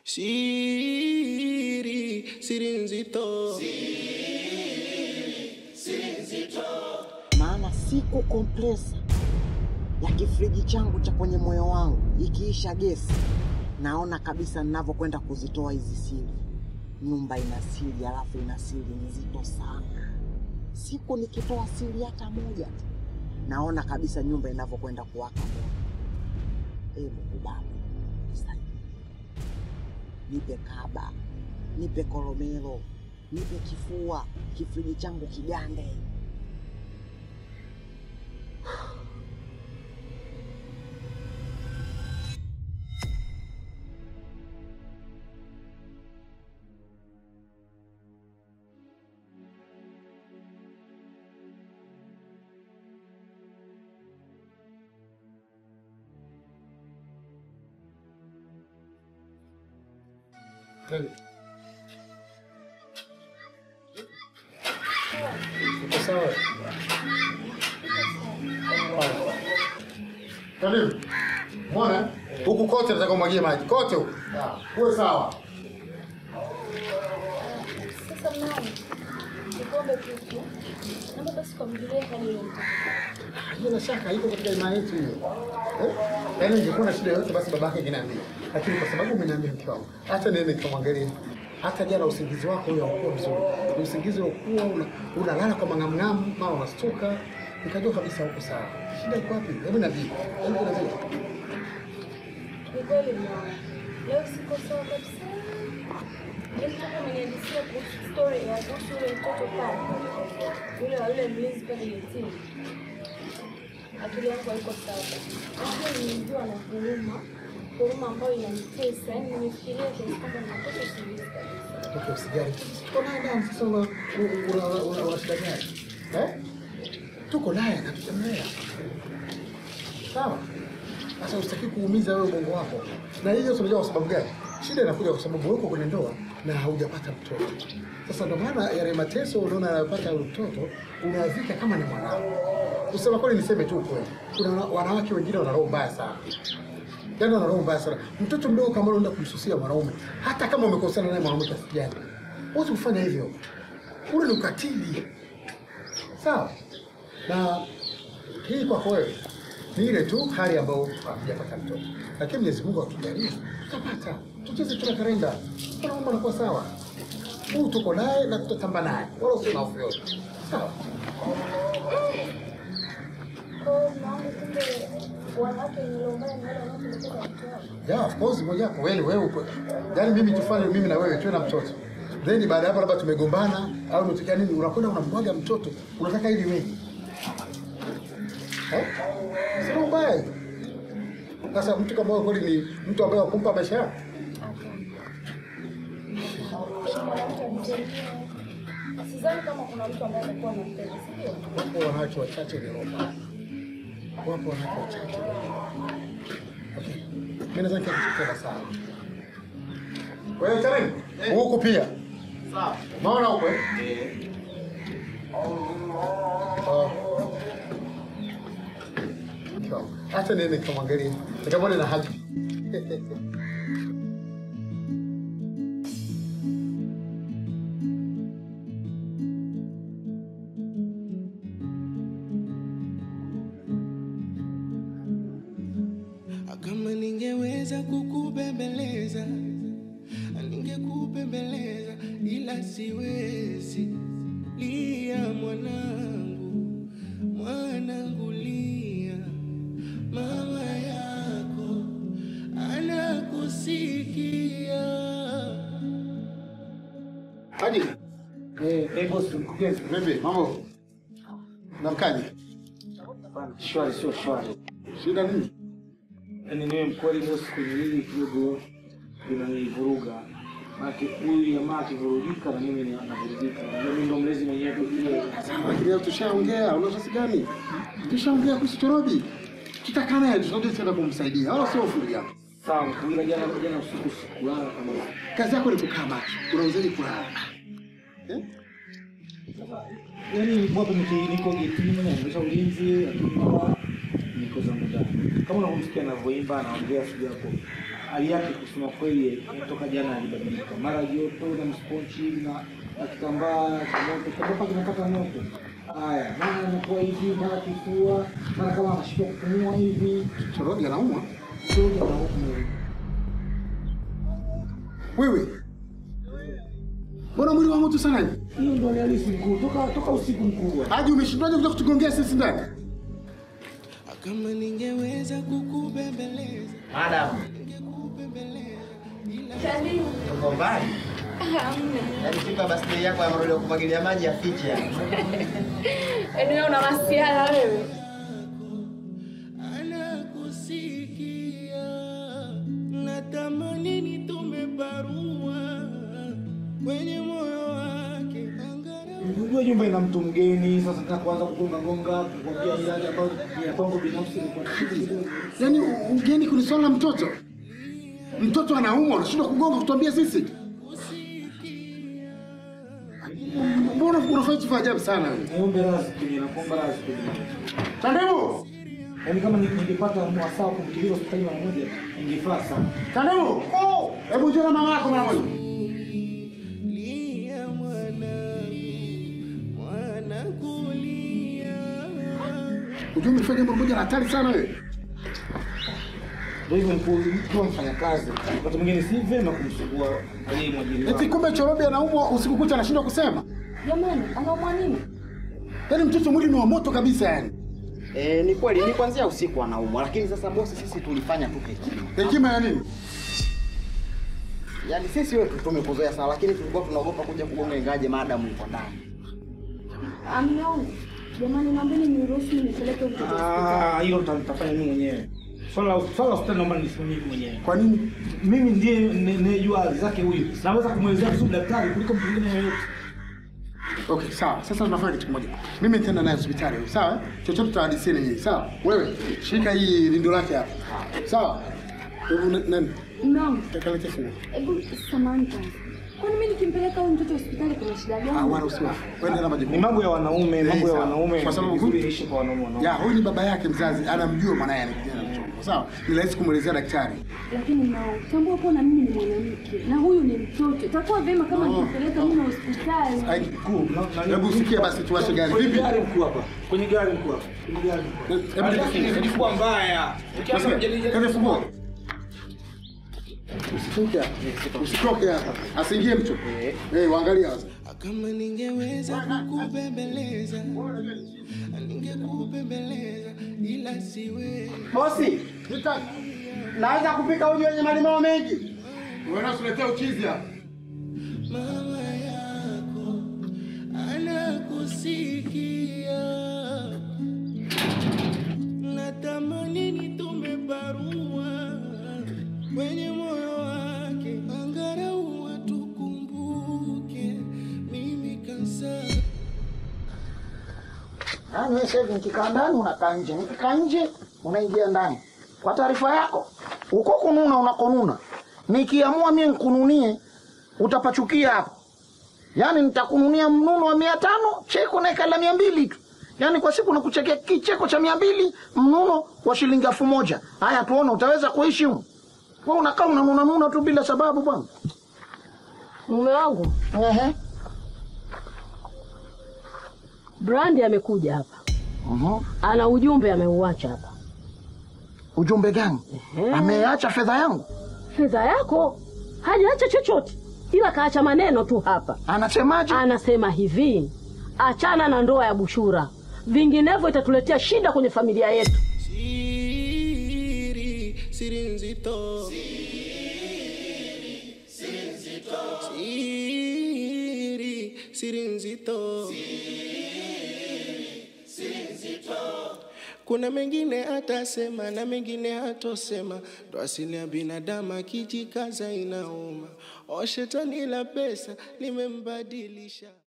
Siri, siri nzito. maana siku kompresa ya kifriji changu cha kwenye moyo wangu ikiisha gesi, naona kabisa ninavyokwenda kuzitoa hizi siri. Nyumba ina siri, alafu ina siri nzito sana. Siku nikitoa siri hata moja tu, naona kabisa nyumba inavyokwenda kuwaka moto. Ee Mungu Baba, nisaidie. nipe kaba, nipe koromelo, nipe kifua, kifriji changu kigande. Uko sawa? Karibu. Mbona huku kote nataka umwagie maji kote huku. Uwe sawa. Sasa mnani, nikombe kitu. Naomba basi kwa mjulie hadi leo. Bila shaka iko katika imani yetu hiyo. Eh? Yaani ingekuwa na shida yoyote basi babake angeniambia. Lakini kwa sababu umeniambia mke wangu, hata nene nikamwangalia. Hata jana usingizi wako huyo haukuwa mzuri. Ni Usingizi ukuwa una, unalala kwa mang'amng'amu, mara unastuka. Nikajua kabisa huko sawa. Shida iko wapi? Hebu niambie. Hebu niambie. Ni kweli mwana. Leo siko sawa kabisa. Yule mtoto amenihadithia kuhusu story ya kuhusu yule mtoto pale. Yule wa yule mlinzi pale getini. Akili yangu haiko sawa. Lakini nilijua na huruma. Huruma ambayo inanitesa. Yaani nimefikiria kiasi kwamba ninakosa usingizi kabisa. Toka usijali. Tuko naye ndani sasa una una una una shida gani? Eh? Tuko naye na tutamlea. Sawa? Sasa usitaki kuumiza wewe ubongo wako. Na hiyo tunajua kwa sababu gani? Shida inakuja kwa sababu uko kwenye ndoa na haujapata mtoto. Sasa ndio maana yale mateso unaona anayopata yule mtoto unayavika kama ni mwanao. Kusema kweli niseme tu kweli. Kuna wana- wanawake wengine wana roho mbaya sana. Yaani wana roho mbaya sana. Mtoto mdogo kama unaenda kumsusia mwanaume, hata kama umekosana naye mwanaume kiasi gani, huwezi kufanya hivyo. Ule ni ukatili. Sawa? Na hii kwako wewe ni ile tu hali ambayo hatujapata mtoto, lakini Mwenyezi Mungu akijalia tutapata. Tucheze tuna kalenda, kuna mambo yanakuwa sawa. Huu tuko naye na tutatamba naye, wala usio na hofu yote. Sawa? Kwa hiyo maana kumbe wanawake niliombana ni wale wanaopelekea watoto wao. Yeah, of course moja hapo wewe wewe uko. Yaani mimi tufanye mimi na wewe tuwe na mtoto. Then baada ya hapo labda tumegombana au umetokea nini unakwenda unambwaga mtoto. Unataka ili wewe. Eh? Sio mbaya. Sasa mtu kama wewe kweli ni mtu ambaye wakumpa maisha yako. Kisha mwanamke anitemie. Sidhani kama kuna mtu ambaye atakuwa anampenda, si ndio? Wapo wanawake wachache ni roho mbaya. Wapo wanawake wachache. Okay. Mimi naweza nikakuchukua sawa. Wewe Chareni, huku pia. Sawa. Maona huko eh? Oh. Sawa. Acha niende nikamwangalie. Nikamwone na haji. Kama ningeweza kukubembeleza, ningekubembeleza, ila siwezi. Lia mwanangu, mwanangu lia, mama yako anakusikia. Haji. Eh, eh boss mkurugenzi. Vipi? Mambo? Namkaje? Shwari sio shwari. Shida nini? Yaani niwe mkweli boss kwenye hili kidogo linanivuruga. Maana huyu jamaa akivurugika na mimi navurugika. Unajua mimi ndo mlezi mwenyewe kile. Lakini leo tushaongea, una nafasi gani? Tushaongea kuhusu Torobi. Tutakaa naye tunaje tena kumsaidia. Wala sio ufuri yako. Sawa, ila jana jana usiku sikulala kama Kazi yako ni kukaa macho. Unauzaje kulala? Eh? Yaani wapo niki niko getini naendesha ulinzi lakini mama niko zangu ndani. Kama unavyomsikia anavyoimba anaongea sijui hapo hali yake kusema kweli toka jana alibadilika, mara joto na msponchi na na kitambaa cha moto, kitambaa kinapata moto. Haya, mara anakuwa hivi, mara kifua, mara kama anashindwa kupumua hivi, Choroge anaumwa. soja na huku Wewe. Mbona mwili wa moto sana hivi? hiyo ndo hali halisi mkuu, toka toka usiku mkubwa. Haji umeshindwaje kuja kutugongea sisi ndani? Kama ningeweza kukubembeleza, Madam, Karibu. uko mbali? Hamna. Yaani siku ya birthday yako ya marudi ya kumwagilia maji yafiche yani. Yaani wewe una masiala wewe. anakusikia natamani nitume barua kwenye moyo wake angalau Unajua nyumba ina mtu mgeni, sasa nataka kuanza kugonga gonga, kukwambia ilani ambayo ni ya kwangu binafsi ni kwa shida kidogo. Yaani u- ugeni kuniswala na mtoto. Mtoto anaumwa, unashindwa kugonga kutuambia sisi. Mbona unafanya vitu vya ajabu sana wewe? Niombe radhi kwenye nakuomba radhi kwenye. Tandevu! Yaani kama ni- ningepata wasaa wa kumkimbiza hospitali mara moja, ingefaa sana. Tandevu! Hebu njoo na mama yako mara moja. lia mwanangu mwanangu lia Unajua umefanya jambo moja la hatari sana wewe. Ndio hivyo mkuu, mkiwa mfanyakazi, wakati mwingine si vyema kumsumbua aliyemwajiri Eti wako. kumbe Chorobe anaumwa usiku kucha anashindwa kusema. Jamani, anaumwa nini? Yaani mtoto mwili ni wa moto kabisa yani. E, ni kweli ni kuanzia usiku anaumwa, lakini sasa bosi, sisi tulifanya tu hekima. Hekima ya nini? Yaani sisi wetu tumekuzoea sana, lakini tulikuwa tunaogopa kuja kugonga ingaje maadamu yuko ndani. Ameona. Jamani, naombeni niruhusu nipeleke huyu mtoto hospitali. Ah, hilo nita- nitafanya mimi mwenyewe. Swala la swala la hospitali naomba nisimamie mimi mwenyewe. Kwa nini? Mimi ndiye ninayejua hali zake huyu. Naweza kumwelezea vizuri daktari kuliko mtu mwingine yeyote. Okay, sawa. Sasa tunafanya kitu kimoja. Mimi nitaenda naye hospitali, huyu, sawa? Chochote tutahadisiana nyinyi, sawa? Wewe shika hii lindo lake hapa. Sawa? Hebu na- nani? Mume wangu, Takalete simu. hebu samahani kwanza. Kwani mimi nikimpeleka huyu mtoto hospitali kuna shida Ah, gani? wala usiwafu. Wewe na Ni majukumu. mambo ya wanaume, mambo ya sawa. wanaume. Kwa sababu vizuri huyu- ishi kwa wanaume wanaume. Ya, huyu ni baba yake mzazi, anamjua mwanaye ana kijana mchongo. Sawa? Ni rahisi kumwelezea daktari. Lakini mume wangu, tambua kuwa na mimi ni mwanamke na huyu ni mtoto. Itakuwa vyema kama nikimpeleka mimi hospitali. Ai, Mkuu, na- na- Hebu usikie basi tuwashe gari. Kwenye Vipi? gari mkuu hapa. Kwenye gari mkuu hapa. Kwenye gari. Hebu Hali yake inazidi kuwa mbaya. Ukianza kujadili- Kale fungua. Usitoke hapa. Usitoke hapa. Asiingie mtu. Eh, waangalia sasa. kama ningeweza kukubembeleza ningekubembeleza ila siwe Bosi, naweza kupika uji wenye malimao mengi? Wewe unasuletea uchizi hapa. mama yako anakusikia natamani nitume barua kwenye moyo wake angalau watukumbuke mimi kansa Yaani wewe sasa hivi nikikaa ndani unakaa nje, nikikaa nje unaingia ndani. Kwa taarifa yako, uko kununa unakonuna, nikiamua mie nikununie utapachukia hapo. Yaani nitakununia mnuno wa mia tano, cheko naeka la mia mbili tu. Yaani kwa siku nakuchekea kicheko cha mia mbili, mnuno wa shilingi elfu moja. Haya tuone utaweza kuishi humu. Wewe unakaa unanuna nuna tu bila sababu bwana. Mume wangu Ehe. Brandi amekuja hapa, Mhm. ana ujumbe ameuacha hapa. Ujumbe gani? Ehe. Ameacha fedha yangu. Fedha yako hajaacha chochote, ila kaacha maneno tu hapa. Anasemaje? Anasema hivi, achana na ndoa ya Bushura, vinginevyo itatuletea shida kwenye familia yetu. siri siri nzito siri siri nzito kuna mengine atasema na mengine hatosema, ndo asili ya binadamu, akijikaza inauma. O, shetani la pesa limembadilisha.